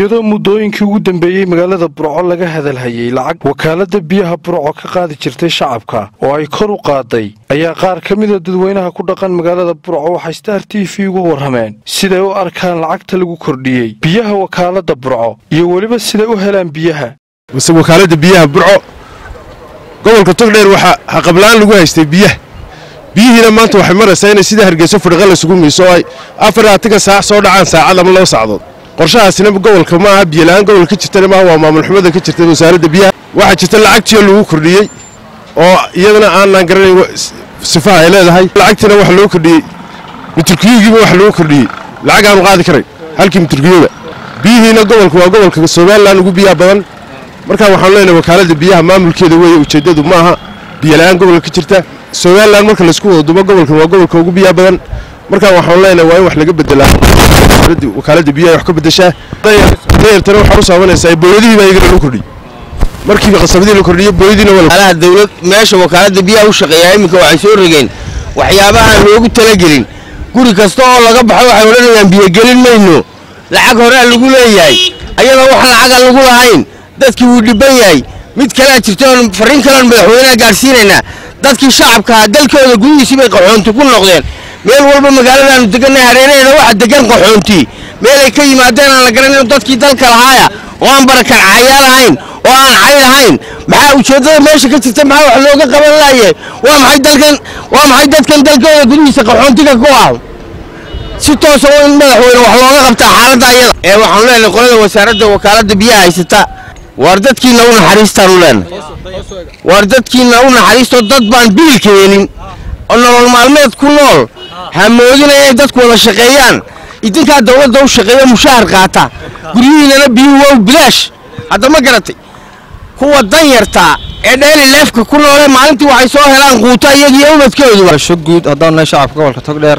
iyadoo muddooyinkii ugu dambeeyey magaalada burco laga hadalhayay lacag wakaalada biyaha burco ka qaadi jirtay shacabka oo ay kor u qaaday ayaa qaar ka mida dadweynaha ku dhaqan magaalada burco waxay star t v uga warrameen siday u arkaan lacagta lagu kordhiyey biyaha wakaalada burco iyo weliba siday u helaan biyaha wakaalada biyaha burco gobolka togdheer waxaa haqablaan lagu haystay biyaha biyihiina maanta waxay maraysaa inay sida hargeyso fadhiqa laysugu miiso oo ay afar aatiga saac soo dhacaan saacad ama laba sacdood qorshahaasina gobolka ma aha biyola-aan gobolka ka jirtana maaha waa maamul xumada ka jirta wasaaradda biyaha waxaa jirta lacagtiyo lagu kordhiyey oo iyadana aanaan garanayn sifaha ay leedahay lacagtiina waxa loo kordhiyey miturkiyugiiba waxa loo kordhiyey lacag aanu qaadi karayn halkii miturkiyuga biyihiina gobolka waa gobolka somalilan ugu biyaha badan markaa waxaanu leenahay wakaaladda biyaha maamulkeeda weeye ujeeddadu ma aha biyola-aan gobolka ka jirta somalilan marka laysku wada dubo gobolkan waa gobolka ugu biyaha badan markaa waxaanu leenahay waa in wax laga bedelaa wakaaladda biyaha wax ka bedeshaa dayartana waxaa u saabanaysaa booyadihii baa iyagana loo kordhiyey markiiba qasabadii la kordhiyey booyadiina waa dawlad meesha wakaaladda biyaha u shaqeeyaa iminka waxay soo rogeen waxyaabahaan loogu talagelin guri kasta oo laga baxo waxay odhanayaan biyogelin mayno lacag horea lagu leeyahay ayadoo wax lacaga lagu lahayn dadkii wuu dhibban yahay mid kalea jirta oon farriin kaleon madaxweyneha gaadhsiinaynaa dadkii shacabkaa dalkooda gudihiisii bay qaxoonti ku noqdeen meel walba magaaladaannu degannahay hareeraheeda waxa degan qaxoontii meelay ka yimaadeen aan la garanayn dadkii dalka lahaaya oo aan barakaccayaal ahayn oo aan cay lahayn maxaa ujeeddada meesha ka jirta maxaa wax looga qaban laayahay waa maxay dalkan waa maxay dadkan dalkooda gudihiisa qaxoontiga ku ah si toosa in madaxweyne wax looga qabtaa xaaladda ayada ee waxaanu leenahay qolada wasaaradda wakaaladda biyaha haysata waar dadkiina u naxariistaanu leenahay waar dadkiina u naxariisto dad baan biilka helin oo nolol maalmeed ku nool hamoodina inay dadku wada shaqeeyaan idinkaa dawladda u shaqeeya mushahar qaata guryihiinana biyuhu waa bilaash hadda ma garatay kuwa dan yartaa ee dheeli leefka ku noole maalintii waxay soo helaan quuta iyagiyo ubadkoodu sho guud haddaan nahay shacabka gobolka togdheer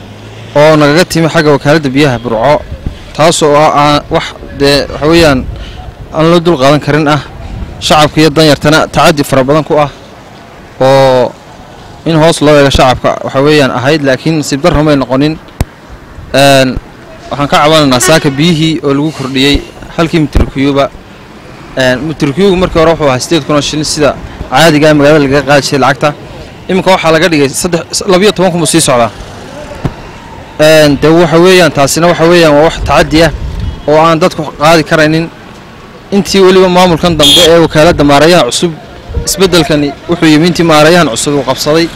oo nagaga timi xagga wakaaladda biyaha burco taas oo ah aan wax dee waxa weeyaan aan loo dul qaadan karin ah shacabka iyo danyartana tacaddi fara badan ku ah oo in hoos loo eego shacabka waxa weeyaan ahayd laakiin nasiib darro may noqonin waxaan ka cabanaynaa saaka biyihii oo lagu kordhiyey halkii mitrikiyuba mitrikiyugu markii hore wuxuu ahaa sideed kun oo shilin sida caadigaa magaalada lagaga qaadi jiray lacagta iminka waxaa laga dhigay saddex labiyo toban kun buu sii socdaa dee waxa weeyaan taasina waxa weeyaan waa wax tacaddi ah oo aan dadku qaadi karaynin intii weliba maamulkan dambe ee wakaaladda maarayaha cusub isbeddelkani wuxuu yimi intii maarayahan cusub uu qabsaday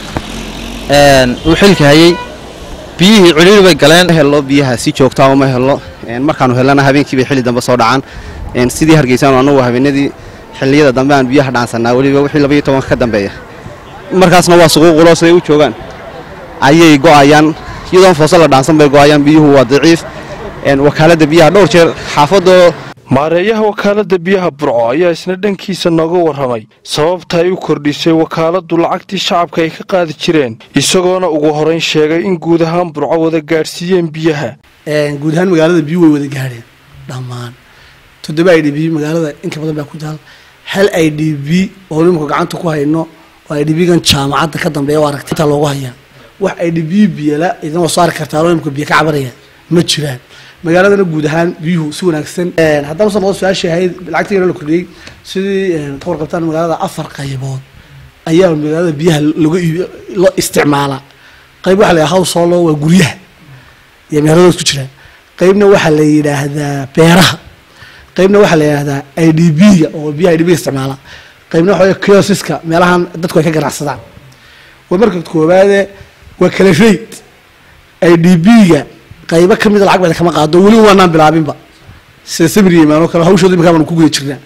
uu xilka hayey biyihii ciriiri bay galeen hello biyaha si joogtaa uma helno markaanu helana habeenkii bay xilli dambe soo dhacaan sidii hargeysaanu annagu habeenadii xilliyada dambe aan biyaha dhaansanaa weliba wixii labaiyo tobanka ka dambeeya markaasna waa suquuqulo siday u joogaan ayay go'ayaan iyadoon fooso la dhaansan bay go'ayaan biyuhu waa daciif wakaaladda biyaha dhowr jeer xaafadoo maareeyaha wakaaladda biyaha burco ayaa isna dhankiisa nooga warramay sababta ay u kordhisay wakaaladdu lacagtii shacabka ay ka qaadi jireen isagoona ugu horayn sheegay in guud ahaan burco wada gaadhsiiyeen biyaha guud ahaan magaalada biyu way wada gaadheen dhammaan toddoba i d b magaalada inka badan baa ku taal hal i d b oo nimaka gacanta ku hayno oo i d b-gan jaamacadda ka dambeeya oo aragti intaa loogu hayaa wax i d b biyala idan waa soo arki kartaa oo nimka biyo ka cabanaya ma jiraan magaaladana guud ahaan biyuhu si wanaagsan haddaan usan noqon su-aashii ahayd lacagtiina la kordhiyey sidii ka warqabtaan magaalada afar qaybood ayaa magaalada biyaha laga loo isticmaalaa qayb waxaa la yidhaha howsolo waa guryaha iyo meeladood ku jiraan qaybna waxaa la yidhaahdaa beeraha qaybna waxaa la yidhaahdaa i d b-ga oo biyaha i d b-ga isticmaala qaybna waxa kiosiska meelahan dadku ay ka ganacsadaan waa marka koowaade waa kala rayd i d b-ga qaybo ka mida lacag bada kama qaado weliba waanaan bilaabinba sida samir yimaan oo kale hawshooda imika baanu ku guda jirnaa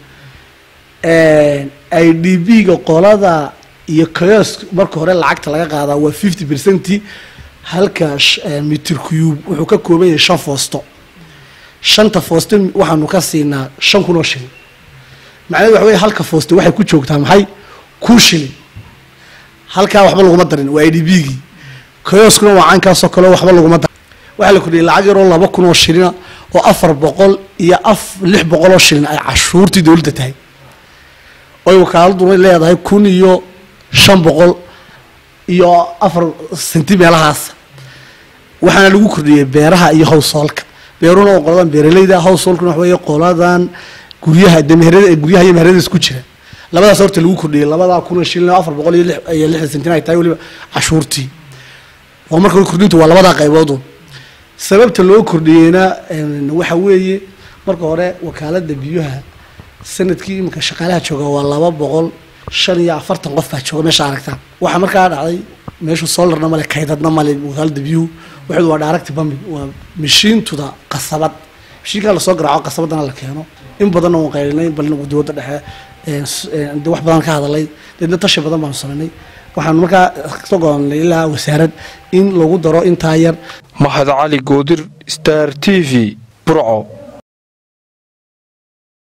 i d b-ga qolada iyo kiosk marka hore lacagta laga qaadaa waa fifty percent halka mitir cube wuxuu ka kooban yahay shan foosto shanta foosto waxaanu ka siinaa shan kun oo shilin macnahedu waxa wey halka foosto waxay ku joogtaa maxay kun shilin halkaa waxba laguma darin waa i d b-gii kioskuna waa caynkaasoo kaleo waxba laguma darin waxaa la kordhiyay lacag yaroo laba kun oo shilina oo afar boqol iyo af lix boqol oo shilin ay cashuurtii dowladda tahay oy wakaaladuna leedahay kun iyo shan boqol iyo afar senti meelahaas waxaana lagu kordhiyey beeraha iyo howsoolka beeruna oo qoladan beeralayda householkuna wax weeye qoladan guryaha de meherada guryaha iyo meherada isku jira labadaas horta lagu kordhiyey labadaa kuna shilin oo afar boqol iyo lix iyo lixdan sentin ay tahay weliba cashuurtii oo marka hore kordhintu waa labadaa qayboodun sababta loo kordhiyeyna waxa weeye marka hore wakaalada biyuha sanadkii iminka shaqaalaha jooga waa laba boqol shan iyo afartan qof baa jooga meesha aragtaan waxaa markaa dhacday meeshu solarna male kaydadna male wakaalada biyuhu wuxuu waa direct pumping waa mashiintuda qasabad mashiinkaa lasoo garaaco qasabadana la keeno in badanna waan qaylinay balna dowladda dhexe de wax badan ka hadalay deedna tashi badan baanu samaynay waxaanu markaa kasoo go'aanay ilaa wasaarad in lagu daro intaa yar mahad cali goodir star t v burco